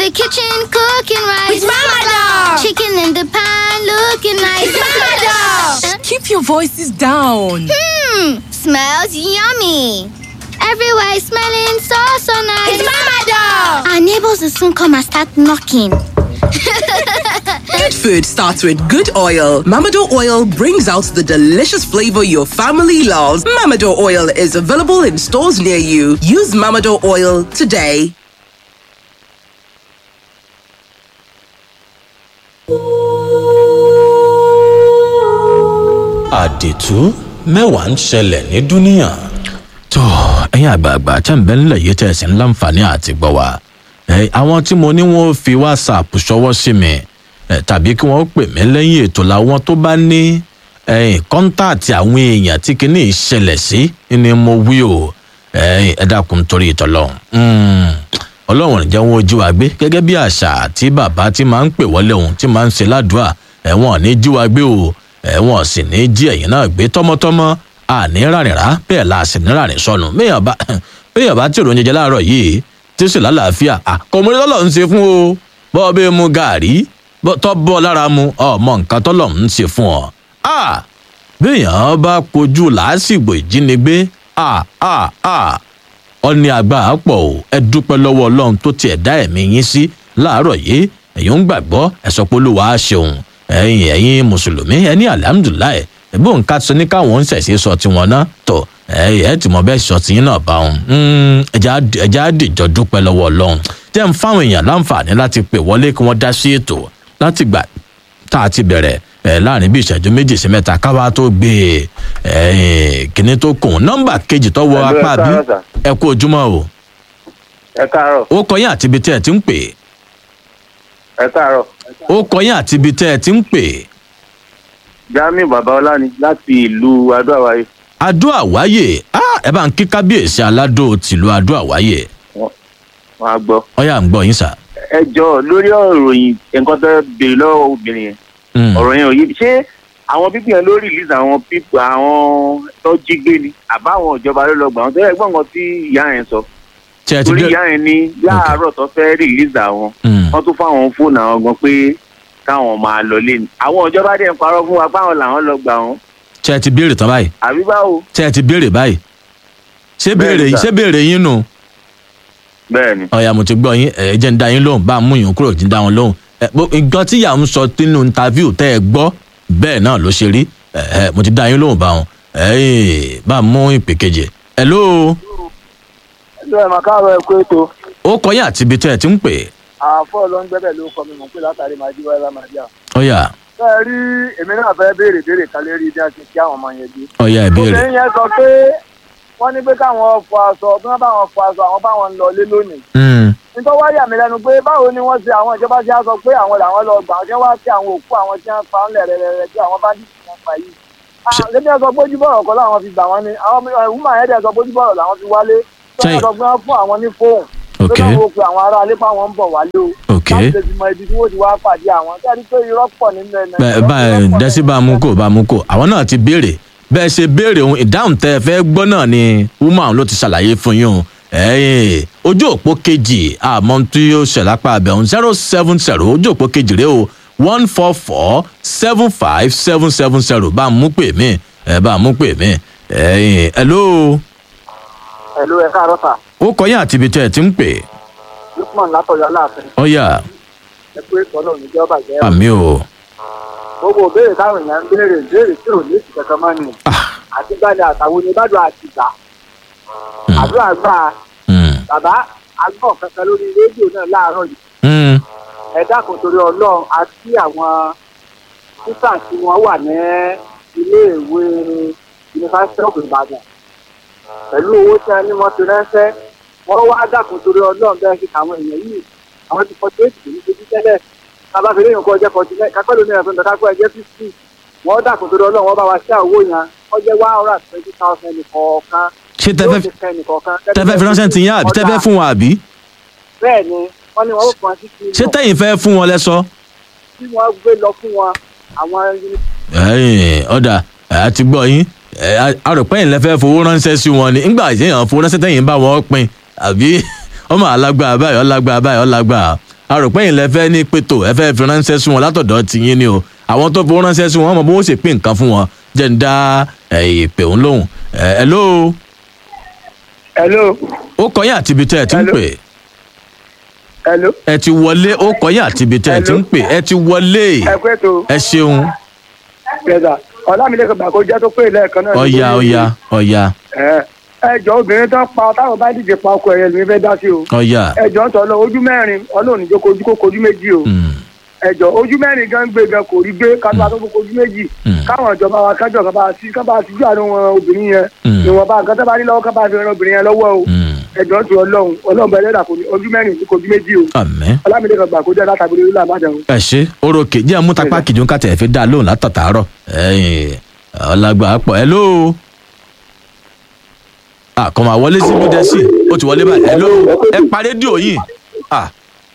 the kitchen cooking rice. With Mama Dog. Chicken in the pan looking nice. With Mama Dog. Keep your voices down. Hmm, smells yummy. Everywhere is smelling so so nice. It's Mama Dog. Our neighbors will soon come and start knocking. Good food starts with good oil. Mamado oil brings out the delicious flavor your family loves. Mamado oil is available in stores near you. Use Mamado oil today. àdìtú mẹ́wàá ń ṣẹlẹ̀ ní dúníà. tó ẹ̀yin àgbààgbà tẹ́ ń bẹ nílẹ̀ yìí tẹ́ ẹ̀ sì ń láǹfààní àti gbọ́ wa ẹ̀, àwọn tí mo ní wọ́n fi whatsapp ṣọwọ́ sí mi ẹ̀, tàbí kí wọ́n pè mí lẹ́yìn ètò làwọn tó bá ní ẹ̀yìn kọ́ńtàtì àwọn èèyàn tí kinní yìí ṣẹlẹ̀ sí ni mo wí o ẹ̀yìn ẹ dákun torí ìtọ́lọ́hún ọlọ́run ìjẹ́ wọn ojú wa gbé gẹ́gẹ́ bí àṣà tí bàbá tí máa ń pè wọlé òun tí máa ń ṣe ládùúà ẹ̀wọ̀n ní jí wa gbé o ẹ̀wọ̀n sì ní jí ẹ̀yìn náà gbé tọmọtọmọ àní rárìnrà bẹ́ẹ̀ la sì ní rárìn sọnù béèyàn bá béèyàn bá tí òròyìn jẹ láàárọ̀ yìí tí ó sì lálàáfíà àkọmọdé tọ́lọ̀ ń ṣe fún o bọ́ bẹ́ẹ̀ mu gàárì bọ́- tọ́ bọ́ lára mu ọmọ nǹkan tọ́lọ̀ ń ṣe fún ọ. Ah! béèyàn bá kojú làásìgbò ìjínigbé ah, ah, ah ọ ní agbára pọ̀ o ẹ dúpẹ́ lọ́wọ́ ọlọ́run tó tiẹ̀ dá ẹ̀mí yín sí láàárọ̀ yìí ẹ̀yin ń gbàgbọ́ ẹ̀sọ́ pé olúwa á ṣeun ẹ̀yin ẹ̀yin mùsùlùmí ẹ ní alihamudulilayi ẹ̀bí òun ká sọ ní káwọn ń ṣẹ̀ṣẹ̀ sọ tiwọn náà tọ̀ ẹ̀ ẹ̀ tí mo bẹ́ẹ̀ sọ tiyín náà bá wọn ẹ̀já á dìjọ dúpẹ́ lọ́wọ́ ọlọ́run tẹ́ ń fáwọn èèyàn láǹfààní láti pè wọlé kí wọ́n dá sí ètò láti gbà tá a ti bẹ̀rẹ̀ ẹ̀ láàrin bí ìṣẹ́jú méjì sí mẹ́ta káwá tó gbé e kíní tó kùn nọ́mbà kejì tó wọ Hello, apá ẹ bí káàárọ̀ sà. ẹ kú ojúmọ́ o ẹ káàárọ̀ ó kọyìn àti ibi tẹ́ ẹ ti ń pè ẹ káàárọ̀ ó kọyìn àti ibi tẹ́ ẹ ti ń pè jamiu babaọlá ni láti ìlú adóàwáyé adó àwáyè ah, ẹ bá ń kí kábíyèsí aládó tìlú adó àwáyè wọn á gbọ́. ọyà ń gbọ́ yín sà. ẹ jọ lórí ọ̀rọ̀ yìí nǹkan tó béèrè lọ́wọ́ obìnrin yẹn Mm. ọ̀rọ̀ yẹn ò yé mi ṣé àwọn pípì yẹn ló release àwọn pípì àwọn tó jí gbé ni àbá àwọn ìjọba ló lọ gbà wọn tó yẹ gbọ́n nǹkan tí ìyá yẹn sọ tí ẹ ti torí dé ìyá yẹn ní láàárọ̀ tó fẹ́ release àwọn Mm. wọ́n tún fáwọn fóònù àwọn gan pé káwọn máa lọ lé ni àwọn ìjọba dẹ̀ ń parọ́ fún wa páwọn làwọn lọ gbà wọn tí ẹ ti béèrè tán báyìí àbí báwo tí ẹ ti béèrè báyìí ṣé béèrè Bẹ́ẹ̀ni, yín sà. ṣé béèrè yín nù. bẹ́ẹ̀ ni ọ̀yà mo ti gbọ́ yín ẹ̀ jẹ́ ń da yín lóhùn bá a mú yín kúrò jí ń da wọn lóhùn ẹ̀ bó- nǹkan tí ìyá ń sọ nínú interview tẹ́ ẹ gbọ́ bẹ́ẹ̀ náà ló ṣe rí ẹ̀ ẹ̀ mo ti da yín lóhùn bá wọn ẹ̀ bá a mú ìpè kejì ẹ̀ ló ẹjọ́ ẹ̀ máa káàárọ̀ ẹ kó ètò ó kọ́ yín àti ibi tẹ́ ẹ ti ń pè àfọ́ ló ń gbẹ́bẹ̀ ló kọ́ mi mọ̀ pé látàrí máa jí wáyé máa jà. ọ̀yà bẹ́ẹ̀ rí èmi náà fẹ́ béèrè béèrè kan lérí bí a ti kí àwọn ọmọ yẹn gbé. ọ̀yà ìbéèrè obìnrin yẹn sọ pé wọ́n ní pé káwọn fọ aṣọ bí wọ́n bá wọn fọ aṣọ àwọn báwọn ń lọ lé lónìí. Mm, nítorí wá yà mí lẹ́nu pé báwo ni wọ́n ṣe àwọn ìjọba ṣe á sọ pé àwọn làwọn lọ gbà wọ́n wá sí àwọn òkú àwọn tí wọ́n pa ń lẹ̀ rẹ̀rẹ̀rẹ̀ tí àwọn bá dì sí wọn pa yìí. Ṣe- lẹ́bí ẹ̀ sọ pé ojúbọ̀rọ̀ kọ́ làwọn fi gbà wọ́n ni àwọn ìwúmọ̀ yẹn dẹ̀ sọ pé ojúbọ̀rọ̀ làwọn fi wálé. tí Ṣe- wọ́n sọ pé wọ́n fún àwọn ní fóònù ok pé káwọn ó pe àwọn ará alẹ́ fáwọn ń bọ̀ wálé o. ok láti lè fi mọ ibi tí wọ́n ti wá pàdé àwọn kẹ́rì pé irọ́ pọ̀ nínú ẹ̀ bẹ́ẹ̀ báyìí dẹ́sí bá a mú kó bá a mú kó àwọn náà ti béèrè bẹ́ẹ̀ ṣe béèrè ohun ìdáhùn tẹ́ ẹ fẹ́ gbọ́ náà ni woman ló ti ṣàlàyé fún yín o ẹ̀yìn ojú òpó kejì àmọ́ tí ó ṣẹ̀ lápá abẹ́hùn zero seven zero ojú òpó kejì rẹ o one four four seven five seven seven zero bá a mú pè mí ẹ bá a mú pè mí ẹ̀yìn hello ẹ̀lú ẹ̀ káàárọ̀ sà ó kọ́ yín àti ibi tẹ́ ẹ ti ń pè lukman látọ̀yọ̀ aláàfin ọ̀yà ẹ pé ìtọ́nà oníjọba jẹ́ àmì o gbogbo ìbéèrè táwọn èèyàn ń béèrè ìbéèrè tí ò ní èsì kankan mọ́ ni àti gbani àtàwọn oníbàdàn àti ìgbà àdúrà gbà Mm, bàbá agbọ̀n kankan lórí rédíò náà láàárọ̀ yìí mm, ẹ dákun torí ọlọ́run àti àwọn títà tí wọ́n wà ní iléèwé yunifásitì of Ìbàdàn pẹ̀lú owó tí a ní wọ́n ti ránṣẹ́ wọ́n wá dákun torí ọlọ́run bẹ́ẹ̀ fi àwọn èèyàn yìí àwọn ti fọ́tí èsì kì í ṣe bí tẹ́lẹ̀ kábà fi léyìn kọ́ ọjọ́ fọ́tí náà kápẹ́ lómi ẹ̀fọn tọ́ka kọ́ ẹjẹ́ fífì wọ́n dákun torí ọlọ́run wọ́n bá wa ṣe àwọ̀ yẹn wọ́n jẹ́ one hundred and twenty thousand nìkọ̀ọ̀kan ṣé tẹ́fẹ́ tẹ́fẹ́ fi ránṣẹ́ ti yín àbí tẹ́fẹ́ fún wọn àbí bẹ́ẹ̀ ni wọ́n ní wọ́n ó fún wọn sí kí ṣé tẹ́yìn fẹ́ fún wọn lẹ́sọ́. tí wọ́n gbé lọ fún wọn àwọn ẹyìn ọ̀dà ẹ̀ ti gbọ́ yín arọ̀pẹ́yìn lẹ́fẹ́ fowó ránṣẹ́ sí wọn ni ńgbà ìṣẹ̀yàn fowó ránṣẹ́ tẹ̀yìn bá wọn pin àbí ọmọ alágbá báyọ̀ ọlágbá báyọ̀ ọlágbá arọ̀pẹ́yìn lẹ fẹ́ ní pétò ẹ fẹ́ fi ránṣẹ́ sí wọn látọ̀dọ̀ tiyín ni o àwọn tó fi ránṣẹ́ sí wọn mọ̀ bó wọ́n sì pín nǹkan fún wọn jẹ́ ń dá ẹ̀, ìpè òun lóhùn ẹ̀ ẹ̀ ló hello ó kọyìn àti ibi tẹ́ ẹ ti ń Hello. pè hello ẹ ti wọlé ó kọyìn àti ibi tẹ́ ẹ ti ń pè ẹ ti wọlé ẹ pé tó ẹ ṣeun yẹ̀dà ọ̀làmílẹ̀kọ̀ gbà kó jẹ́ tó pé lẹ́ẹ̀kan náà. ọ̀ya ọ̀ya ọ̀ya ẹ ẹjọ́ obìnrin tó pa táwọn bá díje pa ọkọ ẹ̀yẹ lómi fẹ́ dá sí o. ọ̀ya ẹjọ́ ń tọ́ lọ ojú mẹ́rin ọlọ́run níjó kojú kó kojú méjì o. Mm, ẹjọ́ ojú mẹ́rin gan gbé gan kò rí gbé kátó bá tó kó kojú méjì. Mm. káwọn ìjọba wa kájọ kan bá a sí kan bá a sí ju àánú wọn obìnrin yẹn. Mm. ìwọ̀nba nǹkan tó bá rí lọ́wọ́ kan bá a fi ran obìnrin yẹn lọ́wọ́ o. mm, ẹjọ́ ń tọ́ ọlọ́run ọlọ́run bẹ̀rẹ̀ dà kò ní ojú mẹ́rin ní kojú méjì o. àmín ọlámílẹ̀kọ̀ gbà kó jẹ́ látàgbé lórí àbájá o. ẹ ṣe orókè jẹ́ àmútapá kìjọ ń kàtẹ́ fi dá a lóhùn látàtàárọ̀ ẹ̀yìn ọ̀làgbà pọ̀ ẹ ló àkọ́mọ àwọlé sí bí dẹ́sì ó ti wọlé báyìí ẹ ló ẹ pa rédíò yìí Ah,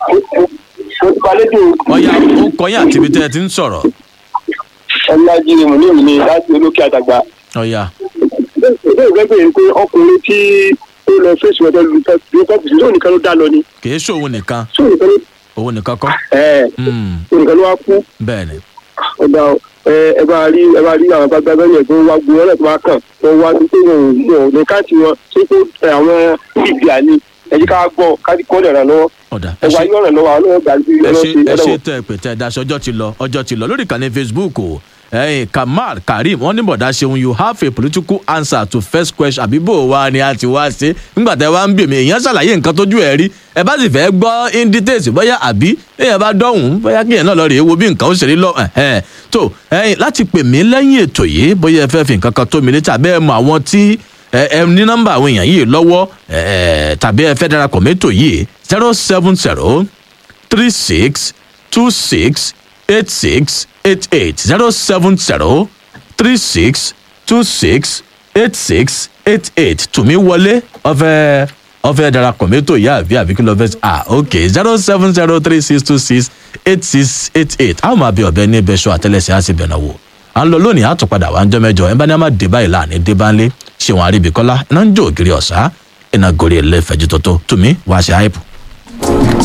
ọ̀ya ó kọyìn àti ibi tẹ́ ẹ ti ń sọ̀rọ̀ ọlájírí mú ní ìní láti olókè àdàgbà ọ̀ya ìbéèrè fẹ́ bèèrè pé ọkùnrin tí ó lọ fèsì ọjọ́ lùtọ́pù sí lóun nìkan ló dá lọ ni kì í ṣòwò nìkan sóun nìkan ló òun nìkan kọ́ ẹ̀ Mm, òun nìkan ló wá kú bẹ́ẹ̀ ni ọgbà ẹ ẹ bá rí ẹ bá rí àwọn bàbá bẹ́ẹ̀ yẹn tó wá gbó ọlọ́ọ̀ tó wá kàn wọ́n wá sí pé wọn ò wọn ò ní káàtì wọn ṣé pé àwọn bíbí àní ẹ jẹ́ ká gbọ́ ká kọ́ lè ràn lọ́wọ́ ọ̀dà ẹ ẹ wá ṣe yọ̀ ràn lọ́wọ́ àwọn ọlọ́wọ́ gbà sí ẹ ṣe ẹ ṣe ọlọ́wọ́. tẹ ẹ pè tẹ ẹ daṣọ ọjọ́ ti lọ ọjọ́ ti lọ lórí ìkànnì facebook o ẹyin kamal karim wọn ní bọ̀dá ṣeun you have a political answer to first question àbíbò wa ni a ti wá ṣe nígbà tẹ wá ń bì mí èèyàn ṣàlàyé nǹkan tójú ẹ rí ẹ bá sì fẹ́ gbọ́ in details bóyá àbí èèyàn bá dọ̀hún bóyá kéèyàn náà lọ rèé wo bí nǹkan ó ṣe rí lọ ẹ̀hẹ́n. tó ẹyin láti pè mí lẹ́yìn ètò yìí bóyá ẹ fẹ́ fi nǹkan kan tó mi létí àbẹ́ ẹ mọ àwọn tí ẹ ẹ ní nọ́mbà àwọn èèyàn yìí lọ́wọ́ ẹ ẹ tàbí ẹ fẹ́ darapọ̀ mẹ́tò yìí zero seven zero three six two six eight six eight eight zero seven zero three six two six eight six eight eight tùmí wọlé ọfẹ ọfẹ darapọ̀ mẹ́tò ìyá àbí àbí kí ló fẹ́ ah ok zero seven zero three six two six eight six eight eight àwọn máa bí ọbẹ̀ ní ibẹ̀ṣọ àtẹlẹsẹ̀ á sì bẹ̀rẹ̀ wò à ń lọ lónìí àtúpadà wà ń jọ mẹ́jọ ẹ bá ní a máa dé báyìí láàánú dé bá ń lé ṣéwọn àríbíkọ́lá iná ń jó ògiri ọ̀sá iná gorí ẹlẹ́fẹ̀ẹ́ jù tọ́tọ́ tùmí wàá ṣe àìpù.